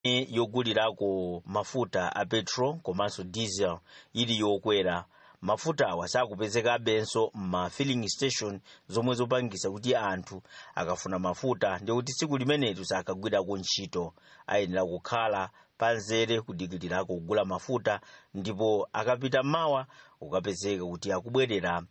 yogulirako mafuta a petrol komanso diesel ili yokwera mafuta awa sakupezekabenso m'ma filling station zomwe zopangisa kuti anthu akafuna mafuta ndikuti tsiku limenetu sakagwirako ntchito ayenera kukhala panzere kudikilirako kugula mafuta ndipo akapita mawa ukapezeka kuti akubwerera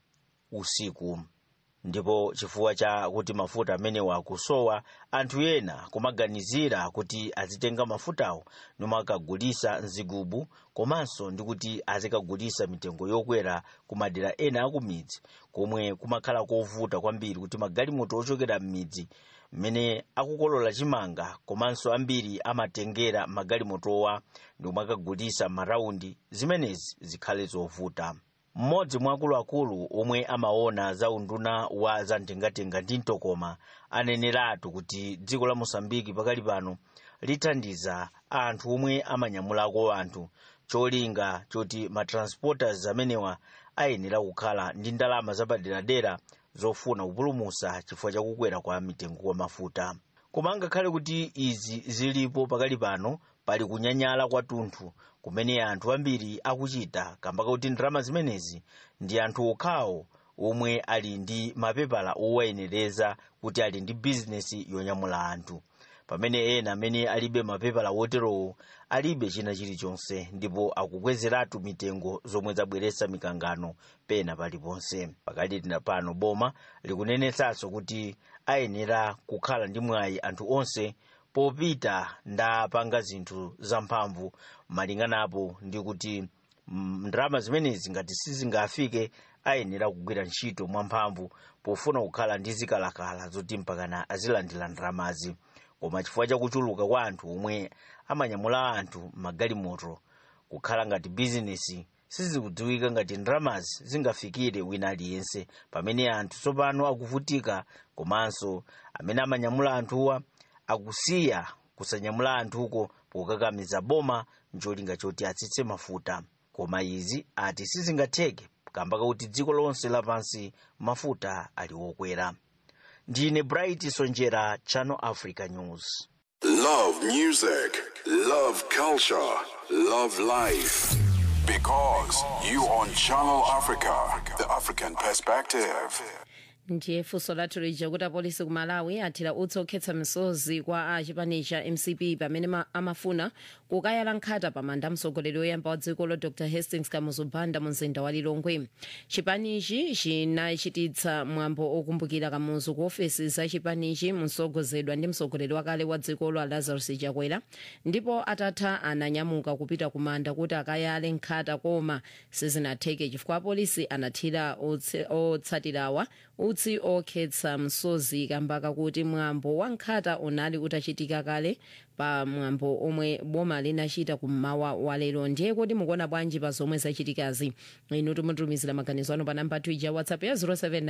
usiku ndipo chifukwa cha kuti mafuta amenewa akusowa anthu ena kumaganizira kuti azitenga mafutawo nomwe akagulisa mzigubu komanso ndi kuti azikagulisa mitengo yokwera ku madera ena akumidzi komwe kumakhala kovuta kwambiri kuti magalimoto ochokera m'midzi mmene akukolola chimanga komanso ambiri amatengera magalimotowa ndiomwe akagulisa maraundi zimenezi zikhale zovuta mmodzi mwa akuluakulu omwe amaona za unduna wa zamtengatenga ndi mtokoma aneneratu kuti dziko la mosambiki pakali pano lithandiza anthu omwe amanyamulako anthu cholinga choti matransporters amenewa ayenera kukhala ndi ndalama zapaderadera zofuna kupulumusa chifukwa chakukwera kwa mitengo kwa mafuta koma ngakhale kuti izi zilipo pakali pano pali kunyanyala kwathunthu kumene anthu ambiri akuchita kamba kakuti ndalama zimenezi ndi anthu okhawo omwe ali ndi mapepala owayenereza kuti ali ndi bizinesi yonyamula anthu pamene ena amene alibe mapepala woterowo alibe china chilichonse ndipo akukwezeratu mitengo zomwe zabweretsa mikangano pena paliponse pakali pano boma likunenetsanso kuti ayenera kukhala ndi mwayi anthu onse popita ndapanga zinthu zamphamvu malinganapo ndi kuti ndalama zimenezi ngati sizingafike ayenera kugwira ntchito mwamphamvu pofuna kukhala ndi zikalakala zoti mpakana azilandira ndalamazi koma chifukwa chakuchuluka kwa anthu omwe amanyamula anthu magalimoto kukhala ngati bizinesi sizikudziwika ngati ndalamazi zingafikire wina aliyense pamene anthu tsopano akuvutika komanso amene amanyamula anthuwa akusiya kusanyamula anthuko pokakamiza boma ncholinga choti atsitse mafuta koma izi ati sizingatheke kamba kakuti dziko lonse lapansi mafuta ali wokwera ndine bright sonjera channel africa news Love music, love culture, love life. Because you on Channel Africa, the African perspective. ndiye funso lathu lija kuti apolisi ku malawi athira utsi okhetsa misozi kwa a chipani cha mcp pamene ma- amafuna kukayala nkhata pamanda mtsogoleri woyamba wa dziko lo dr hastings kamuzu banda mu mzinda wa lilongwe chipanichi chinachititsa mwambo okumbukira kamuzu ku ofesi za chipanichi msogozedwa ndi mtsogoleri wakale wa dzikolo lazarus chakwera ndipo atatha ananyamuka kupita kumanda kuti akayale nkhata koma sizinatheke chifukwa apolisi anathira otse- otsatirawa utsi okhetsa msozi kambaka kuti mwambo wa nkhata unali utachitika kale pa mwambo omwe boma linachita kummawa wa lero ndiye kuti mukuona bwanji pa zomwe zachitikazi inu timutumizira maganizo anu pa namba twija whatsapp ya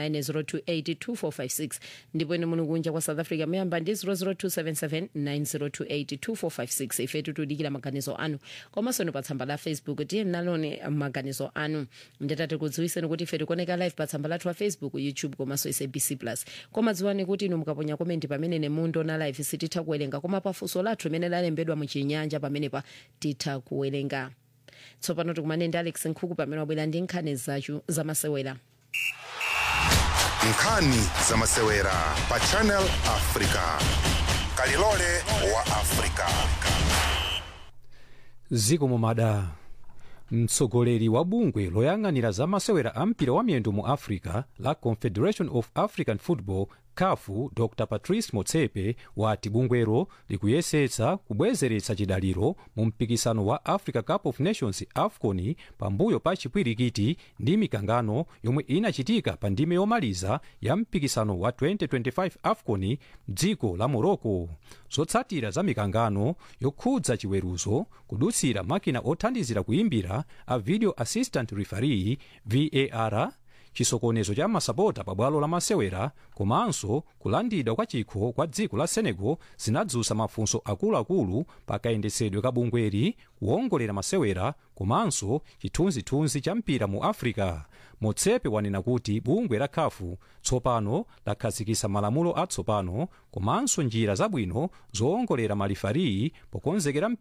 0790282456 ndipo inu muli kunja kwa south africa muyamba ndi 0027790282456 ife tikudikira maganizo anu komanso ni pa tsamba la facebook tiye naloni maganizo anu nditati kudziwiseni kuti ife tikuoneka live pa tsamba lathu la facebook youtube komanso sabc plus koma dziwani kuti inu mukaponya komenti pamene nemundiona live sititha kuwerenga koma pafunso lathu limene lalembedwa muchinyanja pamenepa titha kuwerenga tsopano tikumane ndi alex nkhuku pamene wabwera ndi nkhani zachu zamasewera nkhani zamasewera pa channel africa kalilole wa africa ziko mumada mtsogoleri wa bungwe loyang'anira za masewera a mpira wa miyendo mu africa la confederation of african football kafu dr patrice motsepe wati bungwero likuyesetsa kubwezeretsa chidaliro mu mpikisano wa africa cup of nations afcon pambuyo pa chipwirikiti ndi mikangano yomwe inachitika pa ndime yomaliza ya mpikisano wa 2025 afcon dziko la morocco zotsatira za mikangano yokhudza chiweruzo kudutsira makina othandizira kuimbira a video assistant referee var chisokonezo cha masapota pa bwalo la masewera komanso kulandidwa kwa chikho kwa dziko la senegal zinadzutsa mafunso akuluakulu pa kayendetsedwe ka bungweli kuwongolera masewera komanso chithunzithunzi cha mpira mu africa motsepe wanena kuti bungwe la khafu tsopano lakhazikitsa malamulo atsopano komanso njira zabwino zowongolera malifariyi pokonzekera